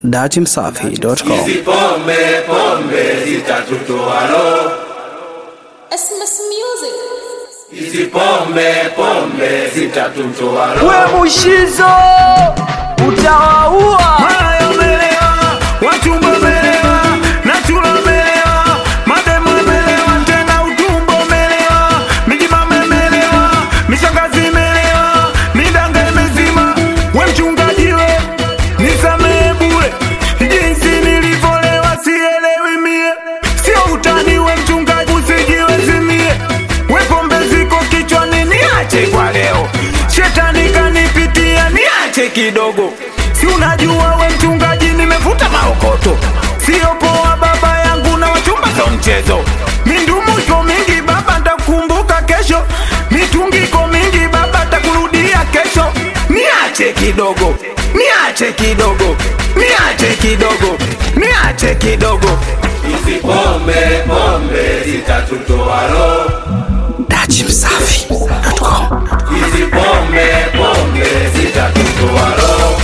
datimsafi.com. Hizi pombe pombe zitatutoa roho. SMS Music. Hizi pombe pombe zitatutoa roho. we mushizo utawaua Malaya umelewa, wachumba umelewa, nachula umelewa, mademu umelewa, tena utumbo umelewa, mijimama imelewa, mishangazi imelewa, midanga imezima. We mchungaji we, nisamehe bure, jinsi nilivyolewa sielewi mie, sio utani we mchungaji, usijiwezimie. We pombe ziko kichwani, niache kwa leo, shetani kanipitia, niache kidogo si unajua we mchungaji nimevuta maokoto sio poa baba yangu na wachumba za mchezo mindumu iko mingi baba ntakumbuka kesho mitungi iko mingi baba takurudia kesho niache kidogo niache kidogo niache kidogo niache kidogo Hizi pombe pombe zitatutoa roho. datimsafi.com. Hizi pombe pombe zitatutoa roho.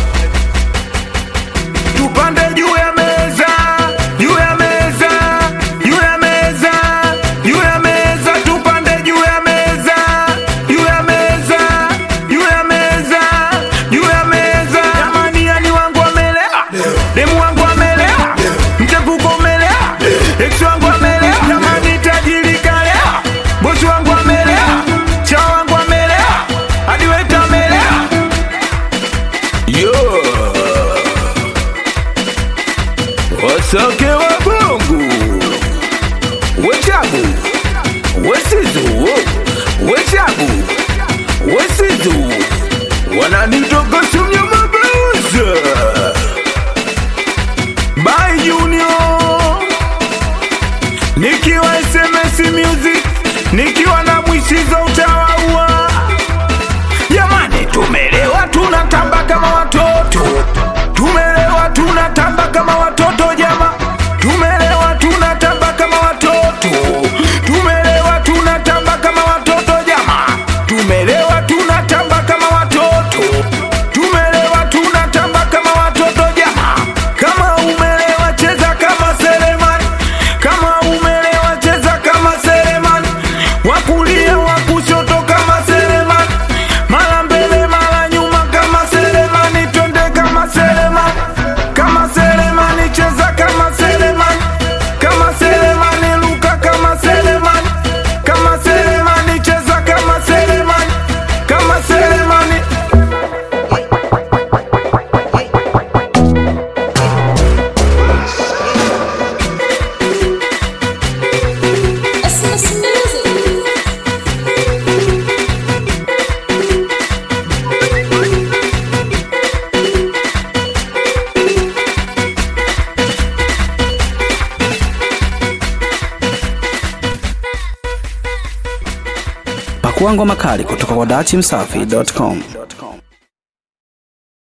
tupande juu ya meza juu ya meza juu ya meza juu ya meza tupande juu ya meza juu ya meza juu ya meza juu ya meza jamani yani wangu amelewa demu wangu amelewa mchepuko umelewa ex wangu amelewa jamani tajiri kalewa bosi wangu amelewa chao wangu amelewa hadi weta amelewa yeah. wasake wa bongo wechabu wesizu wechabu wesizu wananitoka sumnyamabeuza by junior nikiwa sms music nikiwa na mwishizo utawaua jamani tumelewa tunatamba kama watoto tumelewa tunatamba kama watoto jama tumelewa tunatamba kama watoto tumelewa tunatamba kama watoto jama tumelewa tunatamba kama watoto tumelewa tunatamba kama watoto jama kama umelewa cheza kama selemani kama umelewa cheza kama selemani wakulia wa kushoto kama selemani mara mbele mara nyuma kama selemani twende kama selemani kama selemani cheza kama selemani kama selemani luka kama selemani kama selemani cheza kama selemani kama selemani SMS Music. Pakua ngoma kali kutoka kwa datimsafi.com.